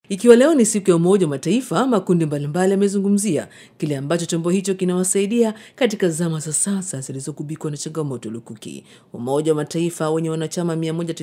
Ikiwa leo ni siku ya Umoja wa Mataifa, makundi mbalimbali yamezungumzia kile ambacho chombo hicho kinawasaidia katika zama za sasa zilizogubikwa na changamoto lukuki. Umoja wa Mataifa wenye wanachama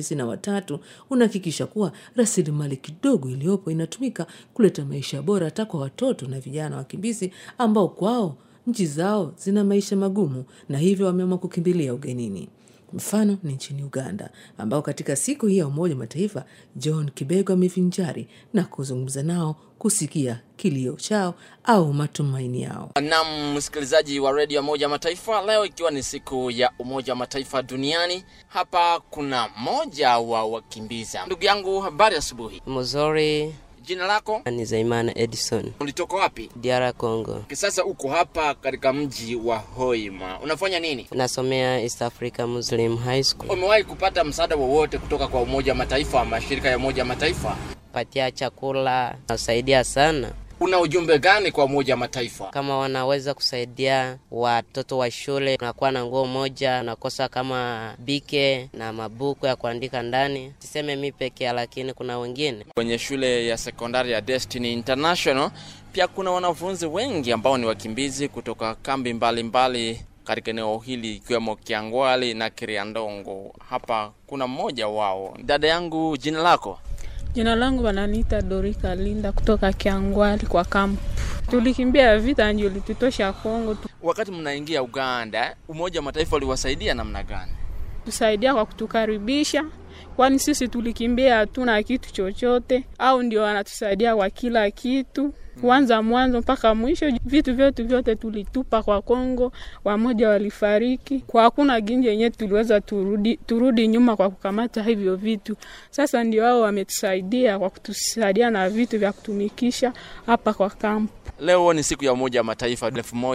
193 unahakikisha kuwa rasilimali kidogo iliyopo inatumika kuleta maisha bora hata kwa watoto na vijana wakimbizi ambao kwao nchi zao zina maisha magumu na hivyo wameamua kukimbilia ugenini. Mfano ni nchini Uganda, ambao katika siku hii ya Umoja wa Mataifa John Kibego amevinjari na kuzungumza nao kusikia kilio chao au matumaini yao. Nam msikilizaji wa redio ya Umoja wa Mataifa, leo ikiwa ni siku ya Umoja wa Mataifa duniani, hapa kuna mmoja wa wakimbiza. Ndugu yangu, habari asubuhi. Mzuri, Jina lako, ni Zaimana Edison, ulitoka wapi? DR Congo. Sasa uko hapa katika mji wa Hoima, unafanya nini? Nasomea East Africa Muslim High School. Umewahi kupata msaada wowote kutoka kwa Umoja wa Mataifa, mashirika ya Umoja wa Mataifa? Patia chakula nasaidia sana. Una ujumbe gani kwa Umoja wa Mataifa? Kama wanaweza kusaidia watoto wa shule, unakuwa na nguo moja, unakosa kama bike na mabuku ya kuandika ndani. Siseme mi pekee, lakini kuna wengine Kwenye shule ya sekondari ya Destiny International pia kuna wanafunzi wengi ambao ni wakimbizi kutoka kambi mbalimbali katika eneo hili ikiwemo Kiangwali na Kiriandongo. Hapa kuna mmoja wao. Dada yangu, jina lako? Jina langu wananiita Dorika Linda kutoka Kiangwali kwa kampu. Tulikimbia vita ndio litutosha Kongo, Wakati mnaingia Uganda, Umoja wa Mataifa uliwasaidia namna gani? tusaidia kwa kutukaribisha, kwani sisi tulikimbia hatuna kitu chochote, au ndio wanatusaidia kwa kila kitu kwanza mwanzo mpaka mwisho. Vitu vyetu vyote tulitupa kwa Kongo, wamoja walifariki kwa hakuna ginji yenyewe tuliweza turudi, turudi nyuma kwa kukamata hivyo vitu. Sasa ndio wao wametusaidia kwa kutusaidia na vitu vya kutumikisha hapa kwa kampu. Leo ni siku ya Umoja wa Mataifa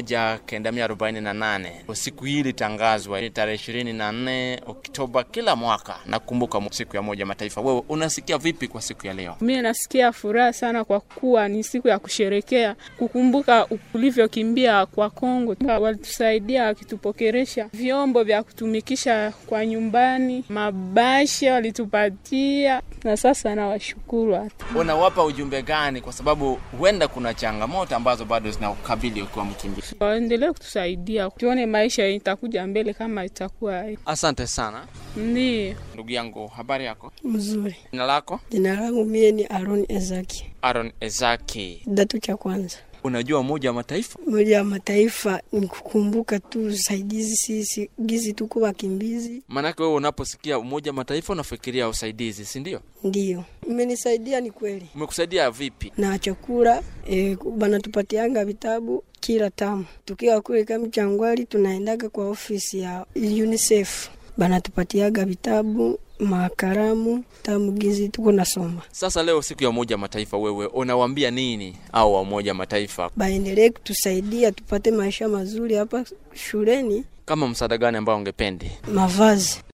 1948. Siku hii ilitangazwa ni tarehe 24 Oktoba kila mwaka. Nakumbuka siku ya Umoja wa Mataifa. Wewe unasikia vipi kwa siku ya leo? Mimi nasikia furaha sana kwa kuwa ni siku ya kusherekea, kukumbuka ulivyokimbia kwa Kongo. Walitusaidia wakitupokeresha vyombo vya kutumikisha kwa nyumbani, mabasha walitupatia, na sasa nawashukuru hata Unawapa ujumbe gani? Kwa sababu huenda kuna changamoto ambazo bado zinakabili ukiwa mkimbizi. waendelee kutusaidia, tuone maisha itakuja mbele kama itakuwa Asante sana ndio. ndugu yangu, habari yako? Mzuri. Jina lako? Jina langu mie ni Aaron Ezaki, Aaron Ezaki. kidato cha kwanza. Unajua Umoja wa Mataifa? Umoja wa Mataifa ni kukumbuka tu usaidizi sisi gizi tuko wakimbizi, Maanake wewe unaposikia Umoja wa Mataifa unafikiria usaidizi, si ndio? ndio imenisaidia. Ni kweli Umekusaidia vipi? na chakula e, banatupatianga vitabu kila tamu. Tukiwa kule kama Changwali, tunaendaga kwa ofisi ya UNICEF banatupatiaga vitabu makaramu tamu gizi tuko nasoma. Sasa leo siku ya Umoja wa Mataifa, wewe unawaambia nini au wa Umoja wa Mataifa? Baendelee kutusaidia tupate maisha mazuri hapa shuleni, Kama msaada gani ambao ungependi? mavazi